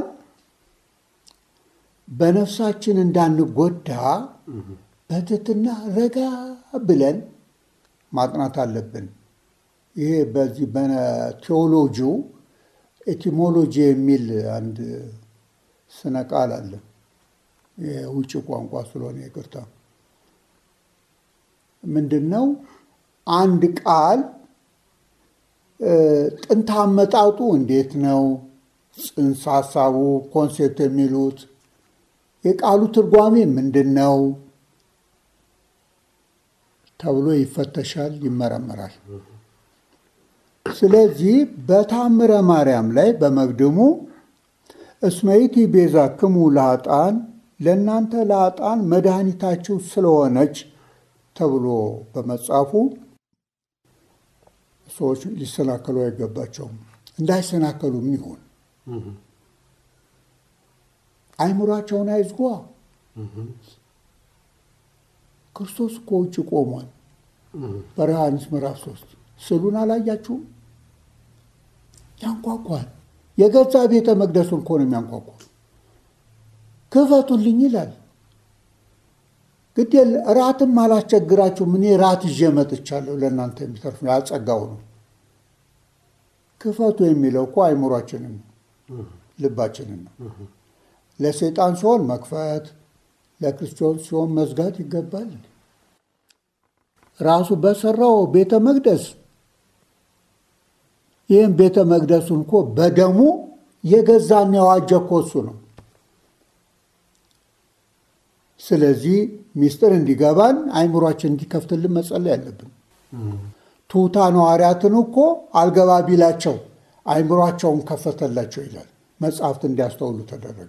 በነፍሳችን እንዳንጎዳ በትህትና ረጋ ብለን ማጥናት አለብን። ይሄ በዚህ በቴዎሎጂው ኤቲሞሎጂ የሚል አንድ ስነ ቃል አለ። የውጭ ቋንቋ ስለሆነ ይቅርታ። ምንድን ነው አንድ ቃል ጥንተ አመጣጡ እንዴት ነው? ጽንሰ ሀሳቡ ኮንሴፕት የሚሉት የቃሉ ትርጓሜ ምንድን ነው ተብሎ ይፈተሻል፣ ይመረመራል። ስለዚህ በታምረ ማርያም ላይ በመግድሙ እስመይቲ ቤዛ ክሙ ለኃጥአን ለእናንተ ለኃጥአን መድኃኒታችሁ ስለሆነች ተብሎ በመጻፉ ሰዎች ሊሰናከሉ አይገባቸውም። እንዳይሰናከሉ ምን ይሆን? አይምሯቸውን አይዝጓ። ክርስቶስ እኮ ውጭ ቆሟል። በዮሐንስ ምዕራፍ ሶስት ስዕሉን አላያችሁም? ያንኳኳል። የገዛ ቤተ መቅደሱን እኮ ነው የሚያንኳኳ። ክፈቱልኝ ይላል። ግድ ራትም አላስቸግራችሁም፣ እኔ ራት ይዤ መጥቻለሁ፣ ለእናንተ የሚተርፍ ያጸጋው ነው። ክፈቱ የሚለው እኮ አይምሯችንን ነው፣ ልባችንን ነው። ለሰይጣን ሲሆን መክፈት፣ ለክርስቶስ ሲሆን መዝጋት ይገባል። ራሱ በሰራው ቤተ መቅደስ ይህም ቤተ መቅደሱን እኮ በደሙ የገዛና የዋጀ እኮ እሱ ነው። ስለዚህ ሚስጥር እንዲገባን አይምሯችን እንዲከፍትልን መጸለይ ያለብን። ትሑታን ሐዋርያትን እኮ አልገባ ቢላቸው አይምሯቸውን ከፈተላቸው ይላል። መጽሐፍት እንዲያስተውሉ ተደረገ።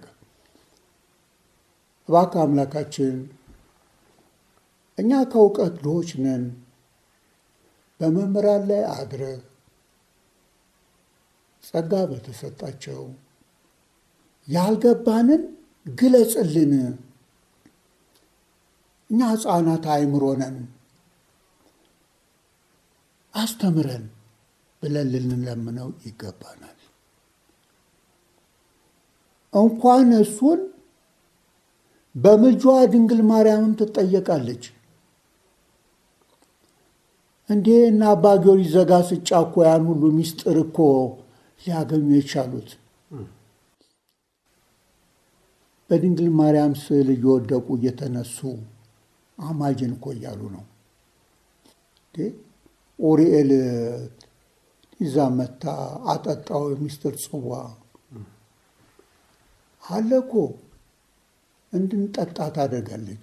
እባክህ አምላካችን እኛ ከእውቀት ድሆች ነን፣ በመምህራን ላይ አድረግ ጸጋ በተሰጣቸው ያልገባንን ግለጽልን። እኛ ሕፃናት አእምሮ ነን፣ አስተምረን ብለን ልንለምነው ይገባናል። እንኳን እሱን በምልጇ ድንግል ማርያምም ትጠየቃለች። እንዴ እና አባ ጊዮርጊስ ዘጋስጫ እኮ ያን ሁሉ ሚስጥር እኮ ሊያገኙ የቻሉት በድንግል ማርያም ስዕል እየወደቁ እየተነሱ አማጅን እኮ እያሉ ነው። ኡሪኤል ይዛ መታ አጠጣው የሚስጥር ጽዋ አለ እኮ እንድንጠጣ ታደርጋለች።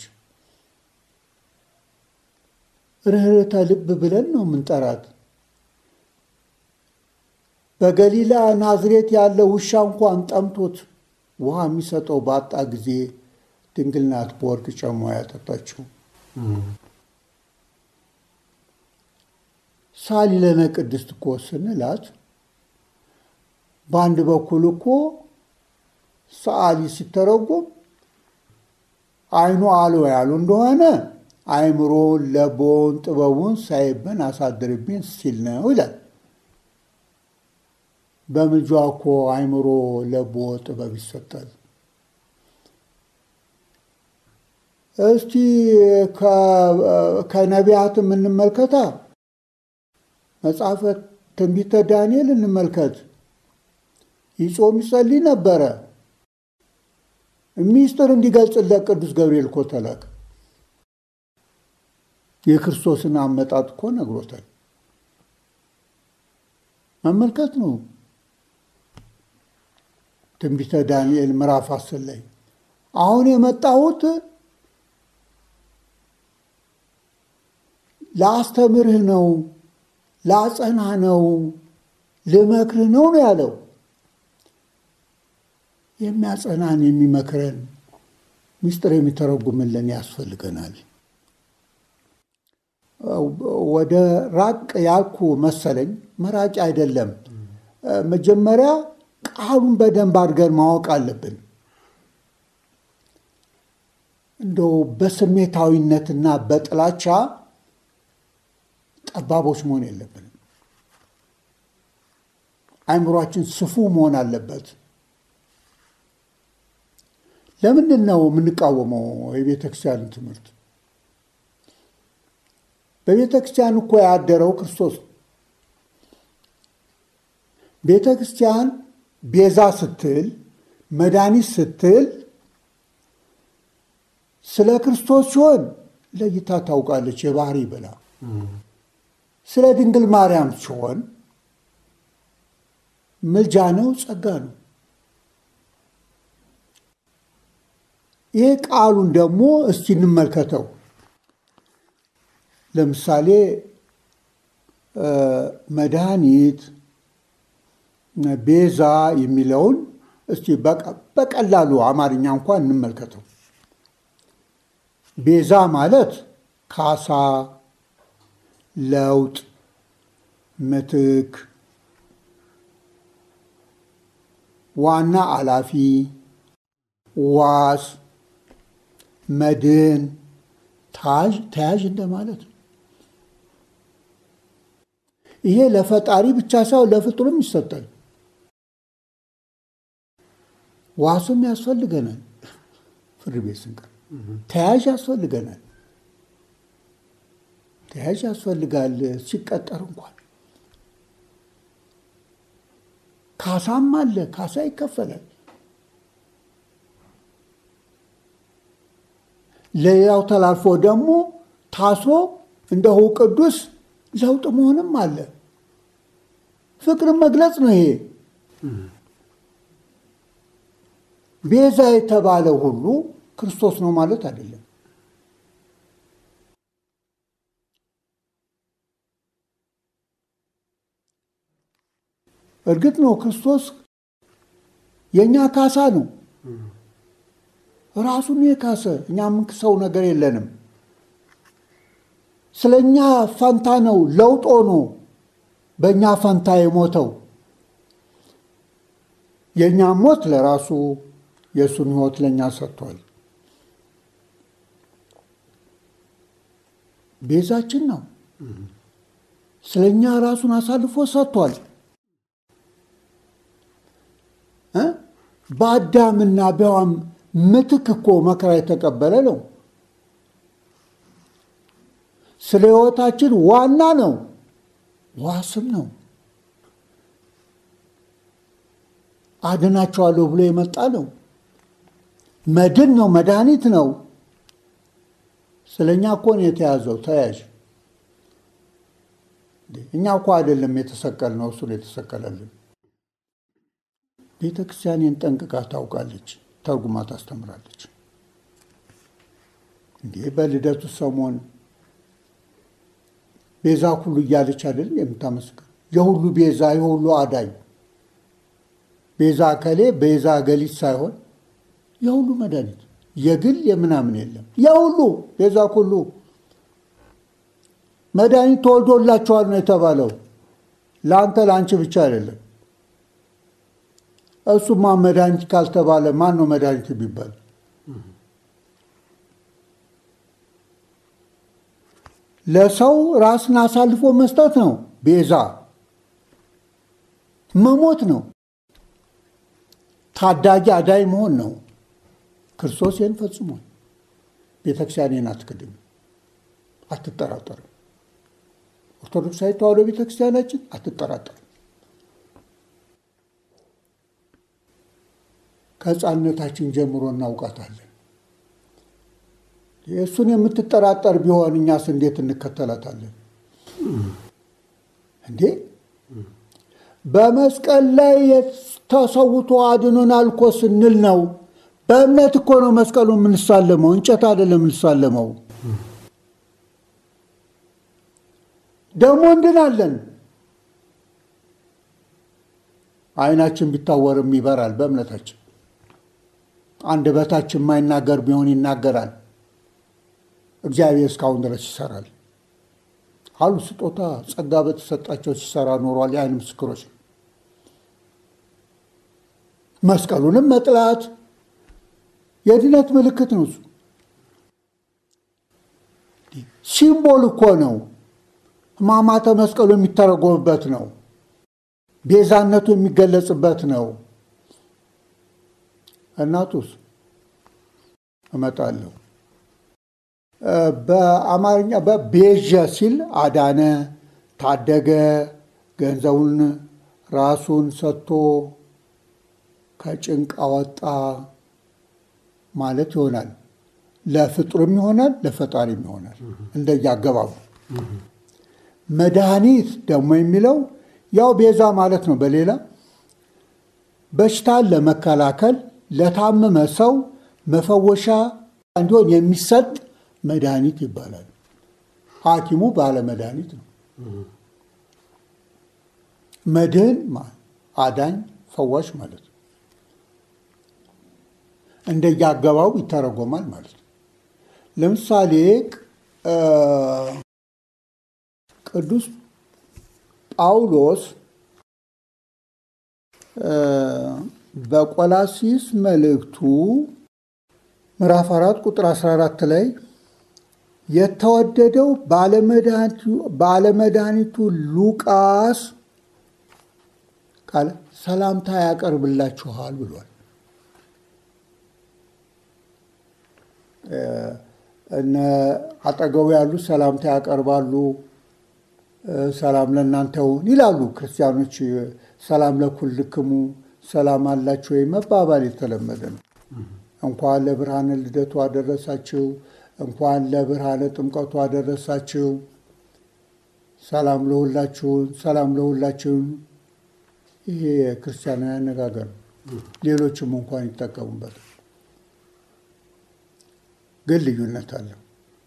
ርኅርተ ልብ ብለን ነው የምንጠራት። በገሊላ ናዝሬት ያለ ውሻ እንኳን ጠምቶት ውሃ የሚሰጠው ባጣ ጊዜ ድንግል ናት በወርቅ ጨሟ ያጠጣችው። ሳሊ ለነ ቅድስት እኮ ስንላት በአንድ በኩል እኮ ሰዓሊ ሲተረጎም አይኑ አልቦ ያሉ እንደሆነ አይምሮን ለቦን ጥበቡን ሳይብን አሳድርብኝ ሲል ነው ይላል። በምልጃ እኮ አይምሮ ለቦ ጥበብ ይሰጣል። እስቲ ከነቢያት የምንመልከታ መጽሐፈ ትንቢተ ዳንኤል እንመልከት። ይጾም ይጸልይ ነበረ። ሚስጥር እንዲገልጽለት ቅዱስ ገብርኤል እኮ ተላከ። የክርስቶስን አመጣጥ እኮ ነግሮታል። መመልከት ነው። ትንቢተ ዳንኤል ምዕራፍ አስር ላይ አሁን የመጣሁት ለአስተምርህ ነው፣ ላጸናህ ነው፣ ልመክርህ ነው ነው ያለው። የሚያጸናን የሚመክረን ምስጢር የሚተረጉምልን ያስፈልገናል። ወደ ራቅ ያልኩ መሰለኝ። መራጭ አይደለም። መጀመሪያ ቃሉን በደንብ አድርገን ማወቅ አለብን። እንደው በስሜታዊነትና በጥላቻ ጠባቦች መሆን የለብንም። አይምሯችን ስፉ መሆን አለበት። ለምንድን ነው የምንቃወመው የቤተ ክርስቲያንን ትምህርት? በቤተ ክርስቲያን እኮ ያደረው ክርስቶስ ነው። ቤተ ክርስቲያን ቤዛ ስትል መድኃኒት ስትል ስለ ክርስቶስ ሲሆን ለይታ ታውቃለች የባህሪ ብላ ስለ ድንግል ማርያም ሲሆን ምልጃ ነው፣ ጸጋ ነው። ይህ ቃሉን ደግሞ እስቲ እንመልከተው። ለምሳሌ መድኃኒት፣ ቤዛ የሚለውን እስቲ በቀላሉ አማርኛ እንኳን እንመልከተው። ቤዛ ማለት ካሳ፣ ለውጥ፣ ምትክ፣ ዋና አላፊ፣ ዋስ፣ መድን፣ ተያዥ እንደማለት ነው። ይሄ ለፈጣሪ ብቻ ሳይሆን ለፍጡርም ይሰጣል። ዋስም ያስፈልገናል። ፍርድ ቤት ስንቀር ተያዥ ያስፈልገናል። ተያዥ ያስፈልጋል ሲቀጠር እንኳን ካሳም አለ። ካሳ ይከፈላል። ሌላው ተላልፎ ደግሞ ታስሮ እንደሁ ቅዱስ ለውጥ መሆንም አለ። ፍቅርን መግለጽ ነው ይሄ። ቤዛ የተባለ ሁሉ ክርስቶስ ነው ማለት አይደለም። እርግጥ ነው ክርስቶስ የእኛ ካሳ ነው። ራሱን የካሰ እኛ የምንክሰው ነገር የለንም። ስለ እኛ ፈንታ ነው ለውጦ ነው በእኛ ፈንታ የሞተው። የእኛም ሞት ለራሱ የእሱን ሕይወት ለእኛ ሰጥቷል። ቤዛችን ነው። ስለ እኛ ራሱን አሳልፎ ሰጥቷል። በአዳምና በሔዋን ምትክ እኮ መከራ የተቀበለ ነው። ስለ ሕይወታችን ዋና ነው፣ ዋስም ነው። አድናቸዋለሁ ብሎ የመጣ ነው። መድን ነው፣ መድኃኒት ነው። ስለ እኛ እኮ ነው የተያዘው ተያዥ። እኛ እኮ አይደለም የተሰቀል ነው፣ እሱ ነው የተሰቀለልን። ቤተ ክርስቲያንን ጠንቅቃ ታውቃለች፣ ተርጉማ ታስተምራለች። እንዲህ በልደቱ ሰሞን ቤዛ ሁሉ እያለች አይደለም የምታመስገን የሁሉ ቤዛ የሁሉ አዳኝ ቤዛ ከሌ ቤዛ ገሊት ሳይሆን የሁሉ መድኃኒት የግል የምናምን የለም። የሁሉ ቤዛ ሁሉ መድኃኒት ተወልዶላቸዋል ነው የተባለው። ለአንተ ለአንቺ ብቻ አይደለም። እሱማ መድኃኒት ካልተባለ ማን ነው መድኃኒት የሚባል? ለሰው ራስን አሳልፎ መስጠት ነው። ቤዛ መሞት ነው። ታዳጊ አዳይ መሆን ነው። ክርስቶስ ይህን ፈጽሟል። ቤተክርስቲያንን አትክድም፣ አትጠራጠርም። ኦርቶዶክሳዊ ተዋሕዶ ቤተክርስቲያናችን አትጠራጠርም። ከሕፃንነታችን ጀምሮ እናውቃታለን። የእሱን የምትጠራጠር ቢሆን እኛስ እንዴት እንከተላታለን እንዴ? በመስቀል ላይ ተሰውቶ አድኖናል እኮ ስንል ነው። በእምነት እኮ ነው መስቀሉ የምንሳለመው፣ እንጨት አይደለም የምንሳለመው። ደግሞ እንድናለን። ዓይናችን ቢታወርም ይበራል በእምነታችን። አንደበታችን የማይናገር ቢሆን ይናገራል። እግዚአብሔር እስካሁን ድረስ ይሰራል አሉ። ስጦታ ጸጋ በተሰጣቸው ሲሰራ ኖሯል። የዓይን ምስክሮች ነው። መስቀሉንም መጥላት የድነት ምልክት ነው። እሱ ሲምቦል እኮ ነው። ሕማማተ መስቀሉ የሚተረጎምበት ነው። ቤዛነቱ የሚገለጽበት ነው። እናቱስ እመጣለሁ በአማርኛ በቤዠ ሲል አዳነ፣ ታደገ፣ ገንዘቡን ራሱን ሰጥቶ ከጭንቅ አወጣ ማለት ይሆናል። ለፍጡርም ይሆናል፣ ለፈጣሪም ይሆናል እንደየአገባቡ። መድኃኒት ደግሞ የሚለው ያው ቤዛ ማለት ነው። በሌላ በሽታን ለመከላከል ለታመመ ሰው መፈወሻ እንዲሆን የሚሰጥ መድኃኒት ይባላል። ሐኪሙ ባለ መድኃኒት ነው። መድህን አዳኝ፣ ፈዋሽ ማለት ነው። እንደየአገባቡ ይተረጎማል ማለት ነው። ለምሳሌ ቅዱስ ጳውሎስ በቆላሲስ መልእክቱ ምዕራፍ አራት ቁጥር 14 ላይ የተወደደው ባለመድኃኒቱ ሉቃስ ቃል ሰላምታ ያቀርብላችኋል ብሏል። እነ አጠገቡ ያሉ ሰላምታ ያቀርባሉ። ሰላም ለእናንተ ይሁን ይላሉ ክርስቲያኖች። ሰላም ለኩልክሙ ሰላም አላችሁ ወይ መባባል የተለመደ ነው። እንኳን ለብርሃነ ልደቱ አደረሳችሁ፣ እንኳን ለብርሃነ ጥምቀቱ አደረሳችሁ፣ ሰላም ለሁላችሁን፣ ሰላም ለሁላችሁን። ይሄ የክርስቲያናዊ አነጋገር ነው። ሌሎችም እንኳን ይጠቀሙበት፣ ግን ልዩነት አለው።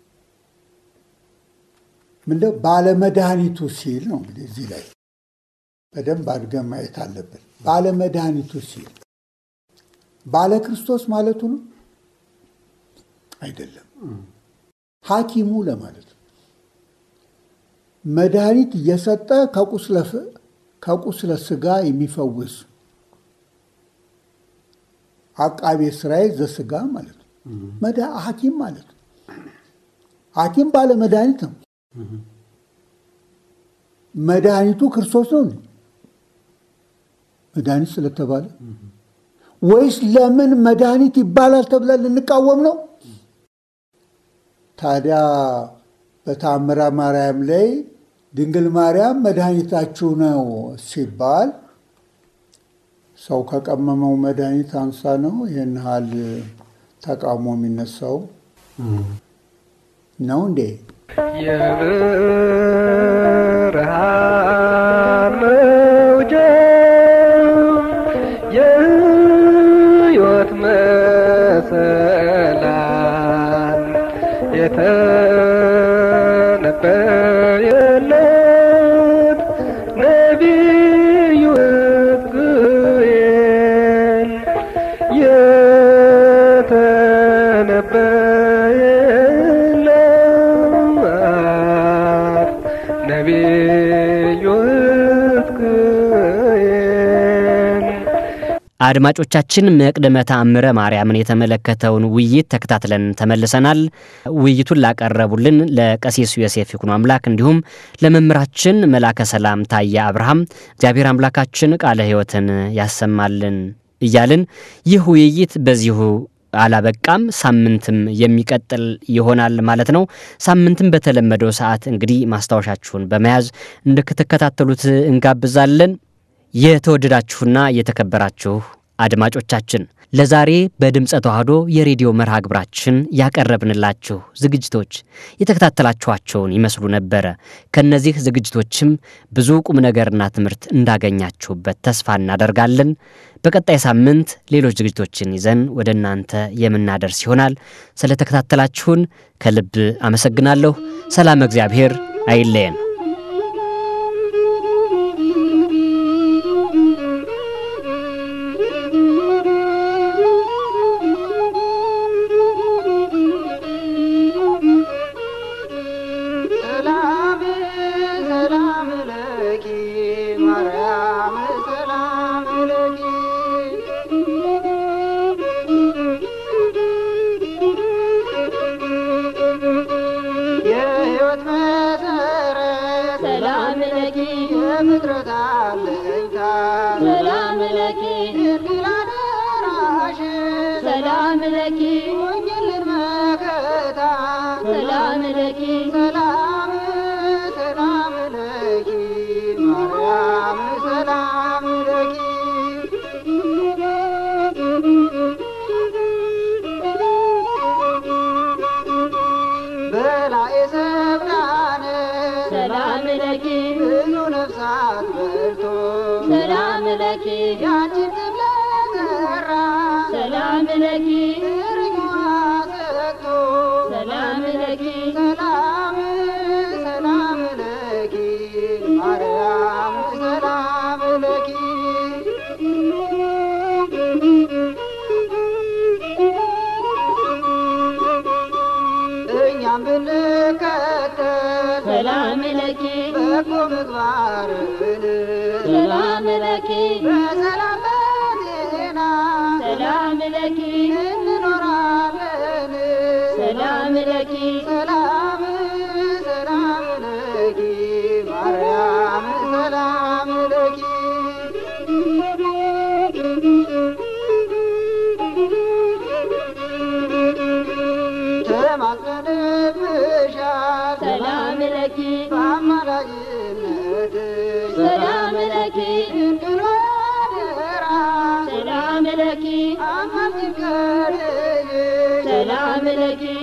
ምንድነው ባለመድኃኒቱ ሲል ነው እንግዲህ እዚህ ላይ በደንብ አድርገን ማየት አለብን። ባለመድኃኒቱ ሲል ባለ ክርስቶስ ማለቱ ነው አይደለም። ሐኪሙ ለማለት ነው። መድኃኒት እየሰጠ ከቁስለ ስጋ የሚፈውስ አቃቤ ሥራዬ ዘስጋ ማለት ነው። ሐኪም ማለት ነው። ሐኪም ባለ መድኃኒት ነው። መድኃኒቱ ክርስቶስ ነው። መድኃኒት ስለተባለ ወይስ ለምን መድኃኒት ይባላል ተብለን ልንቃወም ነው? ታዲያ በታምረ ማርያም ላይ ድንግል ማርያም መድኃኒታችሁ ነው ሲባል ሰው ከቀመመው መድኃኒት አንሳ ነው ይህን ያህል ተቃውሞ የሚነሳው ነው እንዴ? የብርሃን መውጫ የሕይወት መሰላል የተነበየለት ነቢዩ ሕዝቅኤል የተነበየለት ነቢዩ ሕዝቅኤል አድማጮቻችን መቅደመ ተአምረ ማርያምን የተመለከተውን ውይይት ተከታትለን ተመልሰናል። ውይይቱን ላቀረቡልን ለቀሲስ ዮሴፍ ይኩኖ አምላክ እንዲሁም ለመምህራችን መላከ ሰላም ታየ አብርሃም እግዚአብሔር አምላካችን ቃለ ሕይወትን ያሰማልን እያልን ይህ ውይይት በዚሁ አላበቃም። ሳምንትም የሚቀጥል ይሆናል ማለት ነው። ሳምንትም በተለመደው ሰዓት እንግዲህ ማስታወሻችሁን በመያዝ እንድትከታተሉት እንጋብዛለን። የተወደዳችሁና የተከበራችሁ አድማጮቻችን ለዛሬ በድምፀ ተዋህዶ የሬዲዮ መርሃ ግብራችን ያቀረብንላችሁ ዝግጅቶች የተከታተላችኋቸውን ይመስሉ ነበረ። ከእነዚህ ዝግጅቶችም ብዙ ቁም ነገርና ትምህርት እንዳገኛችሁበት ተስፋ እናደርጋለን። በቀጣይ ሳምንት ሌሎች ዝግጅቶችን ይዘን ወደ እናንተ የምናደርስ ይሆናል። ስለተከታተላችሁን ከልብ አመሰግናለሁ። ሰላም እግዚአብሔር አይለየን። ሰላም ሰላም ለኪ ማርያም ሰላም ለኪ የሕይወት መሰረት ሰላም ለኪ የፍጥረት አለኝታ ሰላም ለኪ ድንግል አደራሽ ሰላም ለኪ ሆኝልን መከታ ሰላም ለኪ ሰላም ሰላም ለኪ ማርያም ሰላም ለኪ በላዔ ሰብዳነ ሰላም ለኪ ብዙ ነፍሳት በልቶ ሰላም ለኪ ያንቺን ስም ለጠራ ሰላም ለኪ እርግዋ ሰጥቶ ሰላም ለኪ ሰላም ሰላም ለኪ ማርያም ሰላም ለኪ እኛም ብንከተል ሰላም ለኪ በጎ ምግባርን ሰላም ለኪ በሰላም በጤና ሰላም ለኪ እንኖራለን ሰላም ለኪ ሰላም ሰላም ለኪ ማርያም ሰላም ለኪ ተማጽነንብሻል ሰላም ለኪ በአማላጅነትሽ ሰላም ለኪ ድንግል አደራ ሰላም ለኪ አማልጅን ከልጅሽ ሰላም ለኪ